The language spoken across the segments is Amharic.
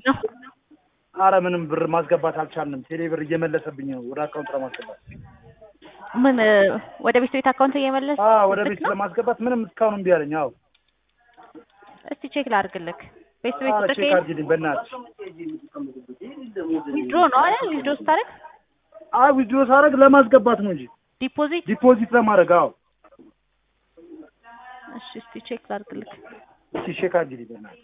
አረ ምንም ብር ማስገባት አልቻልንም። ቴሌ ብር እየመለሰብኝ ነው ወደ አካውንት ለማስገባት። ምን ወደ ቤት ቤት አካውንት እየመለስ አዎ ወደ ቤት ለማስገባት ምንም እስካሁን እምቢ አለኝ። አዎ እስቲ ቼክ ላድርግልክ። ቤት ቤት አረ ቁጥር ቼክ አድርጊልኝ በእናትሽ። ዊድሮ ነው አይደል? ዊድሮ ስታደርግ አይ ዊድሮ ሳደርግ ለማስገባት ነው እንጂ ዲፖዚት። ዲፖዚት ለማድረግ አዎ። እሺ እስቲ ቼክ ላድርግልክ። እስኪ ቼክ አድርጊልኝ በእናትሽ።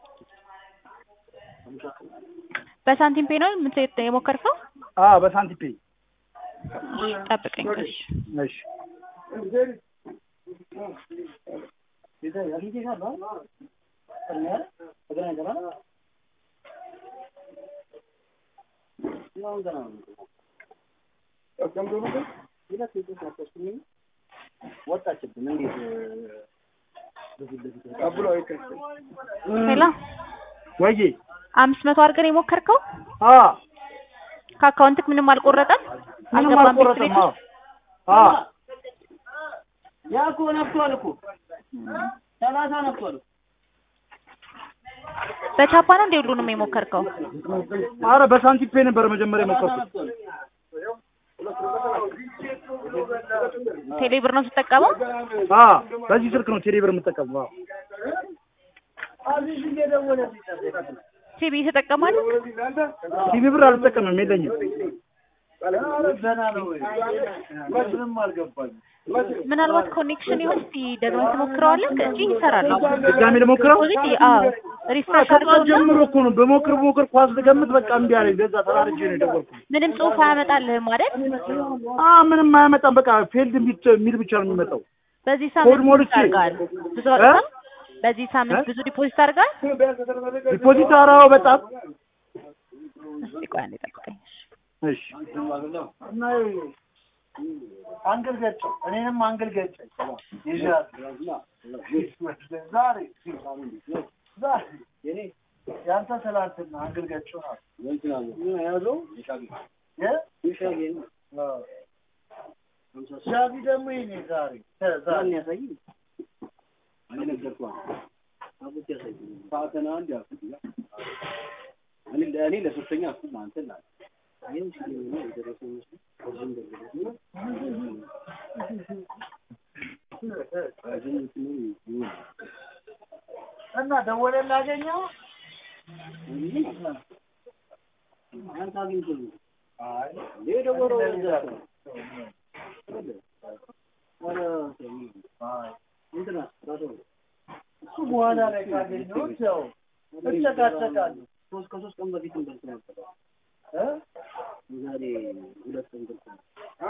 በሳንቲም ፔ ነው የምት- የሞከርከው? አዎ በሳንቲም ፔይ። እሺ ጠብቀኝ። እሺ እሺ ሄሎ ወይዬ አምስት መቶ አድርገን የሞከርከው አዎ ከአካውንትክ ምንም አልቆረጠም? ምንም አልገባም ቤት አልቆረጠም። ቤት አዎ አዎ ያ እኮ ነፍቷል እኮ ሰላሳ ነፍቷል። በቻፓ ነው እንደ ሁሉንም የሞከርከው? አረ በሳንቲም ፔይ ነበር መጀመሪያ የሞከርኩት። ቴሌ ብር ነው ስትጠቀመው? አዎ በዚህ ስልክ ነው ቴሌ ብር የምጠቀመው። አዎ ሲቢ ትጠቀማለህ? ቲቪ ብር አልጠቀምም፣ የለኝም። ምናልባት ኮኔክሽን ይሆን እስቲ ደግመህ ትሞክረዋለህ እንጂ ይሰራል። ድጋሜ ልሞክረው። ፖዚቲ አዎ ሪፍሬሽ ከጠዋት አድርገውና ጀምሮ እኮ ነው በሞክር በሞክር ኳስ ልገምት በቃ እምቢ አለኝ። በዛ ተራርጄ ነው የደወልኩት። ምንም ጽሑፍ አያመጣልህም አይደል? አ ምንም አያመጣም። በቃ ፌልድ የሚል ብቻ ነው የሚመጣው። በዚህ ኮድ ሳምንት ሞልቼ። አድርገሃል? ብዙ እ? አውጥተሃል? በዚህ ሳምንት እ? ብዙ ዲፖዚት አድርገሃል? ዲፖዚት አራው በጣም እስቲ ቆይ አንዴ ጠብቀኝ። እሺ እና አንግል ገጨ እኔንም አንግል ገጨ ይዣት ዛሬ ዛሬ ያንተ ትላንትና አንግል ገጨው ናት ሻቢ ደግሞ ይኔ ዛሬ ዛሬ እኔ ለሶስተኛ እሱ አንተ እና ደወለ ላገኘው አንተ አግኝቶ የደወለው እዛ ነው። ኧረ እንትና ራሱ እሱ በኋላ ላይ ካገኘሁት ያው እጨቃጨቃለሁ ሶስት ከሶስት ቀን በፊት እንበልት ነበር። እ? ዛሬ ሁለት ቀን በልት ነበር።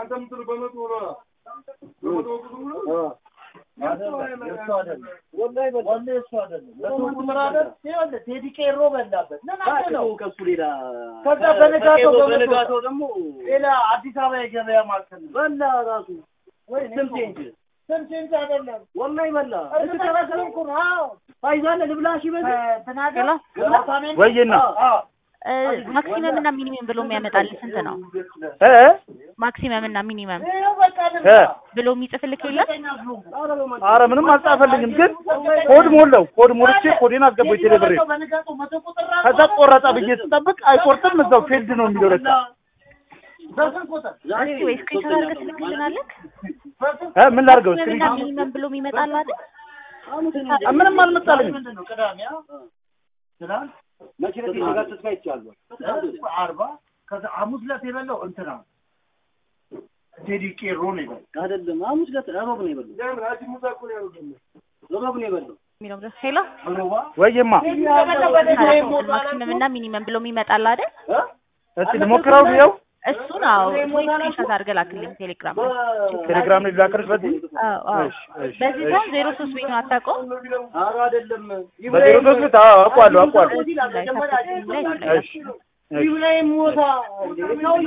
አይደለም የእሱ አይደለም ወላሂ የእሱ አይደለም በሰው ቁጥር አይደል ይኸውልህ ቴዲ ቄሮ በላበት ምን አለ ነው ከሱ ሌላ ከዛ በነጋታው ከቄሮ በመቶ በነጋታው ደግሞ ሌላ አዲስ አበባ የገበያ ማዕከል ነው በላ ራሱ ወይ ስንት ኢንች ስንት ኢንች አይደለም ወላሂ በላ እርግጠኛ ስለሆንኩ ነው አዎ ፋይዛለ ልብላሽ ይበል ተናገር ሄሎ ወይዬና እ፣ ማክሲመም እና ሚኒመም ብሎ የሚያመጣልህ ስንት ነው? እ ማክሲመም እና ሚኒመም ይኸው በቃ እ ልብላ ብሎ የሚጽፍልህ የለም? አረ ምንም አልጻፈልኝም፣ ግን ኮድ ሞላው። ኮድ ሞልቼ ኮዴን አስገባው ቴሌ ብሬ። በነጋታው መቶ ቁጥር ራሱ ከዛ ቆረጣ ብዬ ስጠብቅ አይቆርጥም፣ እዛው ፌልድ ነው የሚለው ለካ። በስንት ቁጥር እስቲ ወይ ስክሪንሾት አድርገህ ትልክልናለህ? በስንት እ ምን ላድርገው? ማክሲመም እና ስክሪን ሚኒመም ብሎ የሚመጣልህ አይደል? ምንም አልመጣልኝም። ምንድን ነው ቅዳሜ አ? ትናንት መቼ ዕለት የነጋት ተስፋ ይቻላል አርባ ከዛ ሐሙስ ዕለት የበላው እንትና ቴዲ ቄሮ ነው የበላው አይደለም ሐሙስ ዕለት እሮብ ነው የበላው እሮብ ነው የበላው የሚለው ድረስ ሄሎ ሮባ ወይዬማ ማክሲመም እና ሚኒመም ብሎ የሚመጣልህ አይደል? እስቲ ልሞክረው ብየው እሱን አዎ ወይ ስክሪንሾት አድርገህ ላክልኝ ቴሌግራም ላይ። ቴሌግራም ላይ ላከርሽ በዚህ አዎ አዎ እሺ እሺ በዚህ ሳይሆን ዜሮ ሶስት ቤት ነው አታውቀውም? ኧረ አይደለም በዜሮ ሶስት ቤት አዎ አውቀዋለሁ አውቀዋለሁ። ላይ ታፕ ላይ ላይ እሺ እሺ ላይ ሞታ